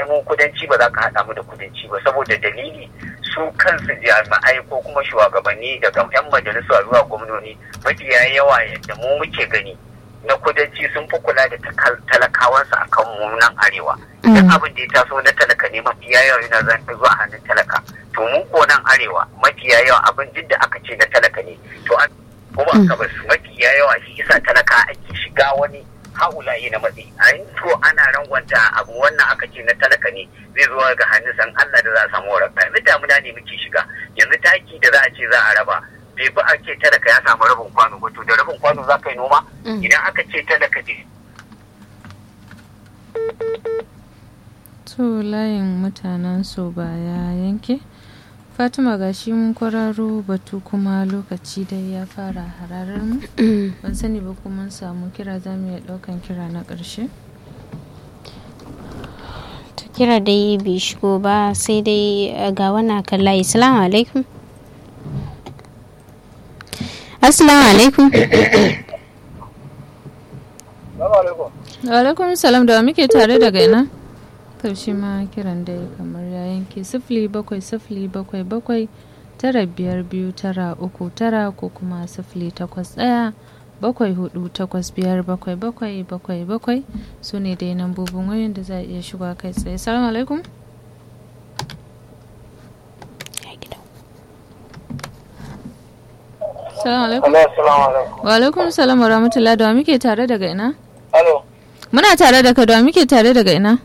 mun kudanci ba za ka haɗa mu da kudanci ba saboda dalili su kansu jami'ai ko kuma shugabanni daga 'yan majalisa zuwa gwamnoni mafiya yawa yadda mu muke gani na kudanci sun fi kula da talakawansu a kan mu nan arewa duk abin da ya taso na talaka ne mafiya yawa yana zan zuwa hannun talaka to mu ko nan arewa mafiya yawa abin duk da aka ce na talaka ne to an kuma aka bar su mafiya yawa shi isa talaka ake shiga wani haulayi na matsi a yin to ana rangwanta abu wannan aka ce na talaka ne zai zo ga hannun san Allah da za a samu waraka yanzu damuna ne muke shiga yanzu taki da za a ce za a raba bai fi ake talaka ya samu rabin kwano ba to da rabin kwano za ka yi noma idan aka ce talaka ne to layin mutanen so ba ya yanke fatima ga shi mun kwararo batu kuma lokaci dai ya fara hararar mu ban sani ba kuma mun samu kira za mu iya daukan kira na ƙarshe kira dai bai shigo ba sai dai ga wannan kan layi salamu alaikum assalamu alaikum alaikum salam da muke tare daga ina shi ma kiran dai kamar ya yanke sifili bakwai sifili bakwai bakwai tara biyar biyu tara uku tara ko kuma sifili takwas ɗaya bakwai hudu takwas biyar bakwai bakwai bakwai bakwai su ne dai nambobin wayoyin da za a iya shiga kai tsaye salamu alaikum salamu alaikum wa alaikum salam wa rahmatullah da muke tare daga ina muna tare da ka da muke tare daga ina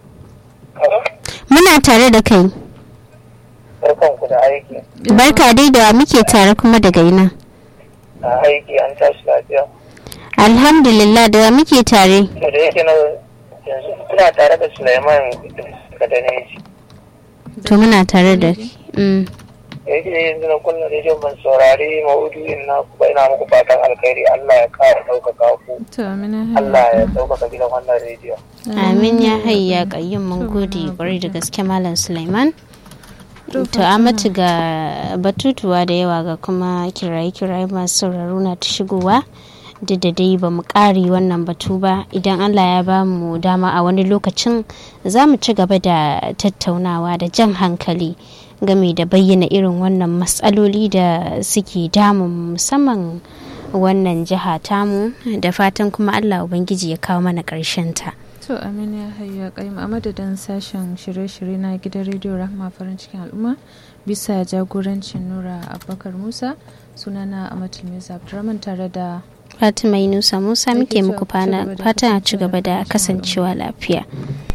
Muna tare da kai. Barkanku da aiki. Barka dai da muke tare kuma daga ina. A aiki an tashi lafiya. Alhamdulillah da muke tare. To da yake na yanzu ina tare da Sulaiman Kadaneji. To muna tare da mm. Yake yanzu na kullum rediyo ban saurari maudu'in na ba ina muku fatan alkhairi Allah ya kara ɗaukaka ku. to amina Allah ya ɗaukaka gidan wannan rediyo. Amin ya hayya kayyum mun gode kwarai da gaske Malam Sulaiman. To amatu ga batutuwa da yawa ga kuma kiraye-kiraye masu sauraro na ta shigowa. duk da dai ba mu ƙare wannan batu ba idan allah ya ba mu dama a wani lokacin za mu ci gaba da tattaunawa da jan hankali game da bayyana irin wannan matsaloli da suke damun musamman wannan jiha tamu da fatan kuma allah ubangiji ya kawo mana ƙarshen ta. to amina ya hayu ya kayyum a madadin sashen shirye-shirye na gidan rediyo rahma farin cikin al'umma bisa jagorancin nura abubakar musa sunana amatul musa abdurrahman tare da Fatima Yunusa Musa muke muku fatan a ci gaba da kasancewa lafiya.